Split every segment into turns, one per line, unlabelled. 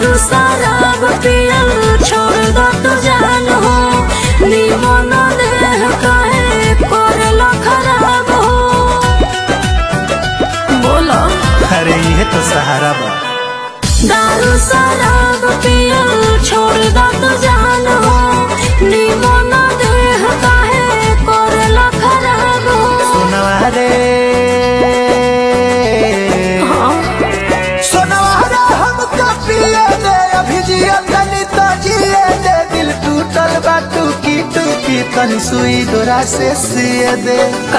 दारू शराब पियल छोड़ दो तू जान हो निमन देह काहे करलो खराब हो बोलो
अरे ये तो सहारा बा
दारू शराब पियल छोड़ दो तू जान हो निमन देह काहे करलो खराब हो
सोनवा रे
हाँ
सोनवा रे हमको पिए दे अभी जिया तनी तो जिए दे दिल टूटल बा टूकी टूकी तनी सुई डोरा से सिए दे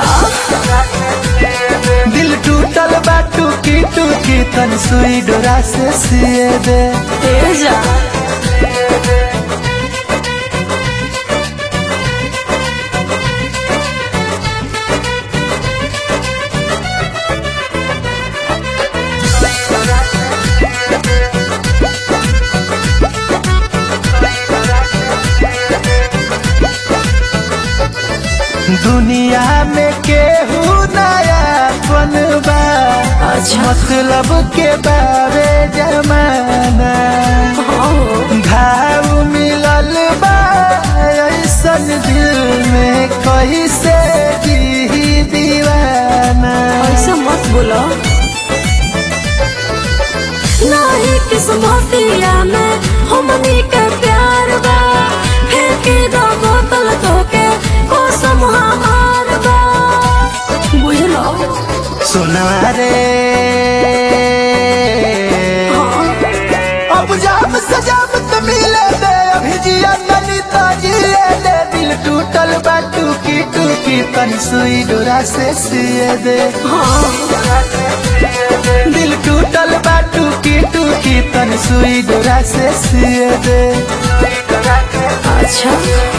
दिल टूटल बा टूकी टूकी तनी सुई डोरा से सिए दे
तेजा
दुनिया में केहू नया बनबा
अच्छा
मतलब के बारे जमाना
हाँ
घाव मिलल बा ऐसन दिल में कैसे जी दीवाना
ऐसा मत बोलो नहीं किस्मतिया में हमनी के प्यार बा फेंके दो बोतल तो के कसम हमार बा बुझलो
सुना रे
हाँ
अब जाम सजाम तो मिले दे अभी जिया तनी तो जिए दे दिल टूटल बा टूकी टूकी तनी सुई डोरा से सिए दे
हाँ
दिल टूटल बा टूकी टूकी तनी सुई डोरा से सिए दे
अच्छा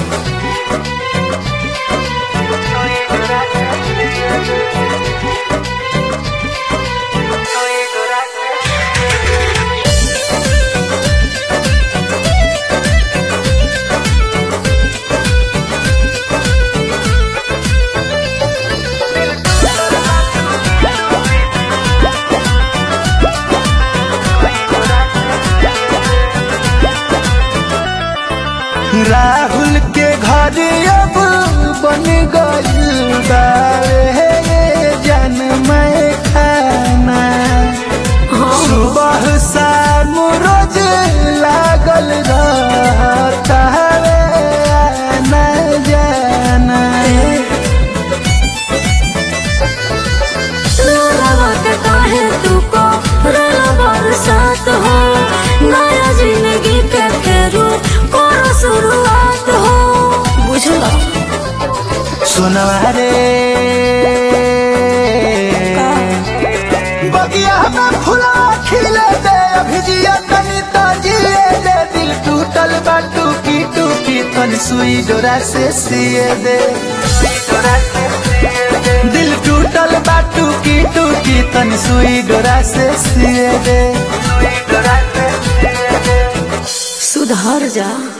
राहुल के घर अब बन गइल बावे जन मैं खाना
हाँ
सुबह शाम रोज लागल रहता रे आना जाना
रवा के काहे तू को रला बरसात हो नया जिंदगी के फेरू करो शुरुआत हो बुझलो
सुनवा रे बगिया में फुला खिले दे अभी जिया तनी तो जिए दे दिल टूटल बा टूकी टूकी तनी सुई डोरा से सिए दे दिल टूटल बा टूकी टूकी तनी सुई डोरा से सिए दे
सुधर जा